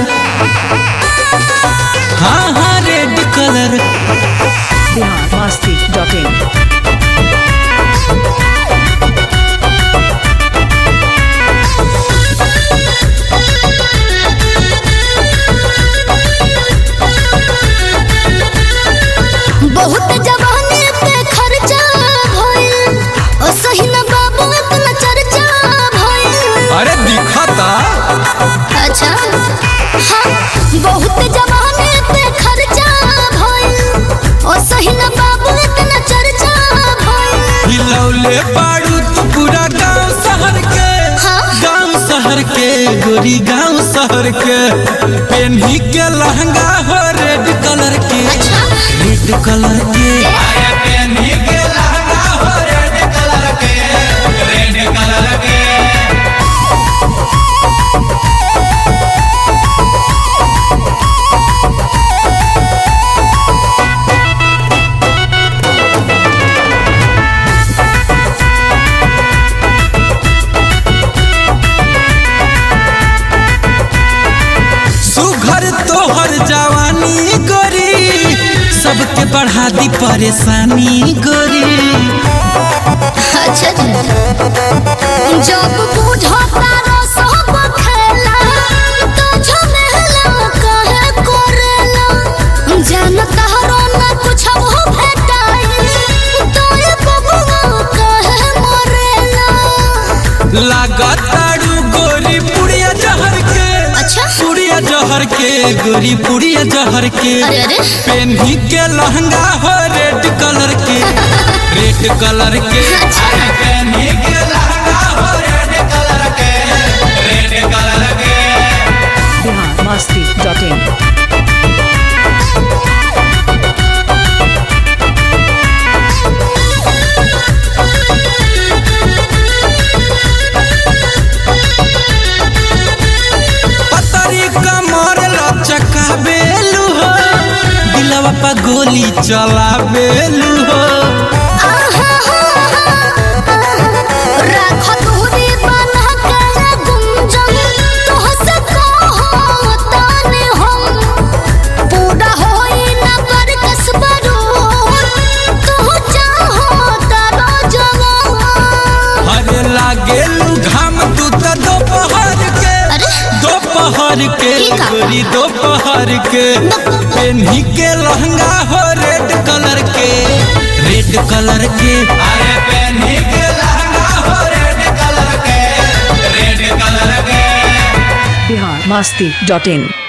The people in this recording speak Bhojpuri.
हाँ हाँ red colour Bihar Masti dot in बहुत जवानी पे खर्चा भइल ओ सही न बाबू इतना चर्चा भइल अरे दिखता अच्छा हाँ बहुत जवानी पे खर्चा भइल ओ सही न बाबू इतना चर्चा भइल हिलौले बाड़ू तू पूरा गांव शहर के हाँ। गांव शहर के गोरी गांव शहर के पेन्ही के लहंगा हो रेड कलर के अच्छा। रेड कलर के अरे पेन्ही के लहंगा हो रेड कलर के रेड कलर के सुघर तोहर जवानी गोरी सबके बढ़ा दी परेशानी गोरी अच्छा जब बूढ़ा तारा सब खेला तो झमेला कहे कोरेला जान तहरो न कुछ हो भेटाई तो ये बबुआ कहे मरेला लागताड़ू गोरी पुड़िया जहर के अच्छा पुड़िया जहर के गोरी पुड़िया जहर के अरे अरे पेन्ही के लहंगा हो रेड कलर के रेड कलर के अच्छा। अरे पेन्ही के लहंगा हो रेड कलर के रेड कलर के बिहार मस्ती डॉट इन पतरी कमर लचका बेलू हो दिलवा पर गोली चला बेलू हो राख दूरी बना कर गुंजन तो हंस कहो ताने हम पूरा होई न कर कसबरो तू चाहो तारो जवान हरे लागेलू घाम तू तो दोपहर के अरे दोपहर के की का? गोरी दोपहर के पेन्ही के लहंगा हो रेड कलर के रेड कलर के अरे पेन्ही के लहंगा हो रेड कलर के रेड कलर के बिहार मस्ती डॉट इन